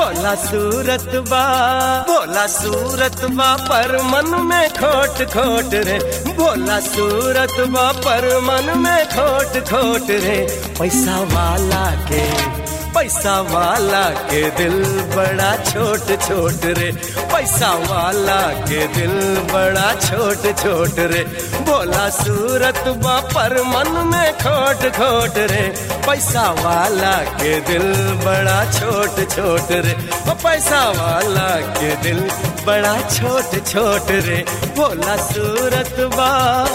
भोला सूरत बा भोला सूरत बा पर मन में खोट खोट रे भोला सूरत बा पर मन में खोट खोट रे पैसा वाला के पैसा वाला के दिल बड़ा छोट छोट रे पैसा वाला के दिल बड़ा छोट छोट रे भोला सूरत बा पर मन में खोट खोट रे पैसा वाला के दिल बड़ा छोट छोट रे ओ पैसा वाला के दिल बड़ा छोट छोट रे भोला सूरत बा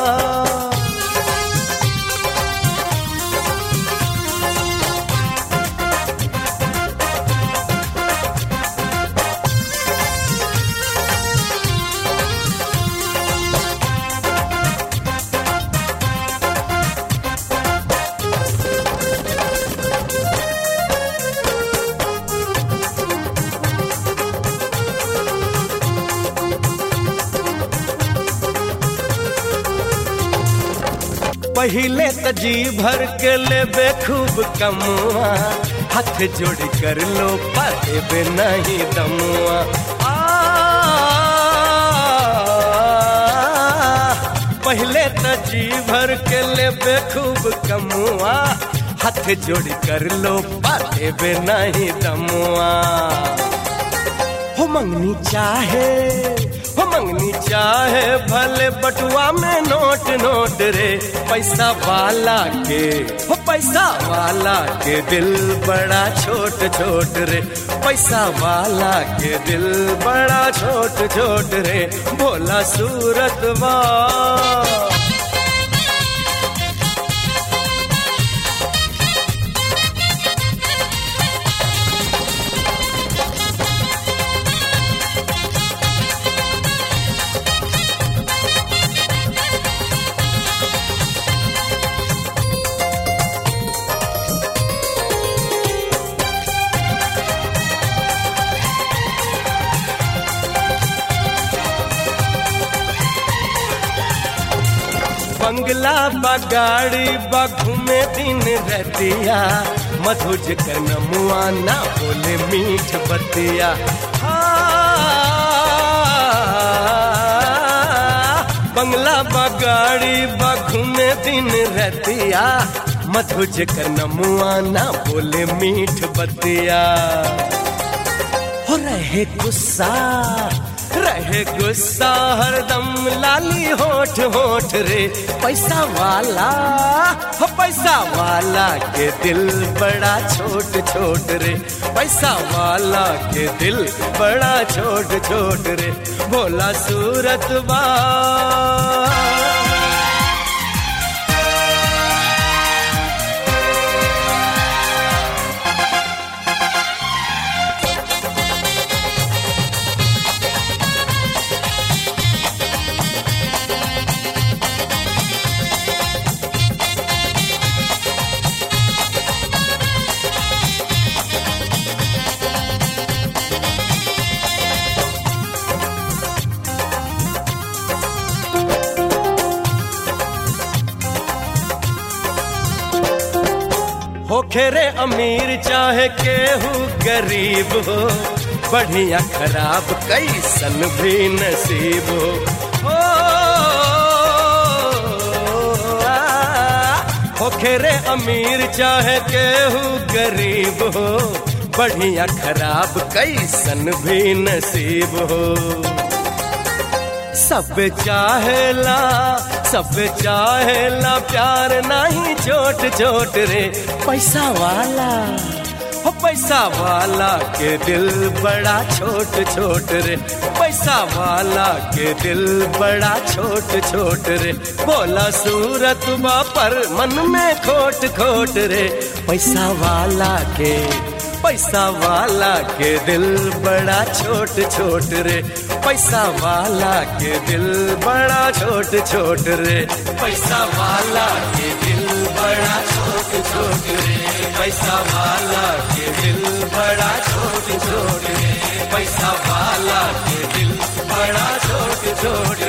पहले त जी भर के लेबे खूब कमुआ हाथ जोड़ कर लो पाबे नहीं दमुआ आ, पहले त जी भर के लेबे खूब कमुआ हाथ जोड़ कर लो पाबे नहीं दमुआ हो मंगनी चाहे हो मंगनी चाहे भले बटुआ में नोट नोट रे पैसा वाला के हो पैसा वाला के दिल बड़ा छोट छोट रे पैसा वाला के दिल बड़ा छोट छोट रे भोला सूरत बा बंगला बगाड़ी बघुमे दिन रतिया मधुज कर नमुआ ना बोले मीठ बतिया बंगला बगाड़ी बघुमे दिन रतिया मधुज कर नमुआ ना बोले मीठ बतिया हो रहे गुस्सा रहे गुस्सा हरदम लाली होठ होठ रे पैसा वाला हो पैसा वाला के दिल बड़ा छोट छोट रे पैसा वाला के दिल बड़ा छोट छोट रे भोला सूरत बा हो खेरे अमीर चाहे केहू गरीब हो बढ़िया खराब कैसन भी नसीब हो ओ, आ, हो खेरे अमीर चाहे केहू गरीब हो बढ़िया खराब कैसन भी नसीब हो सब चाहेला सब चाहेला प्यार नहीं छोट छोट रे पैसा वाला हो पैसा वाला के दिल बड़ा छोट छोट रे पैसा वाला के दिल बड़ा छोट छोट रे बोला सूरत बा पर मन में खोट खोट रे पैसा वाला के पैसा वाला के दिल बड़ा छोट छोट रे पैसा वाला के दिल बड़ा छोट छोट रे पैसा वाला के दिल बड़ा छोट छोट रे पैसा वाला के दिल बड़ा छोट छोट रे पैसा वाला के दिल बड़ा छोट छोट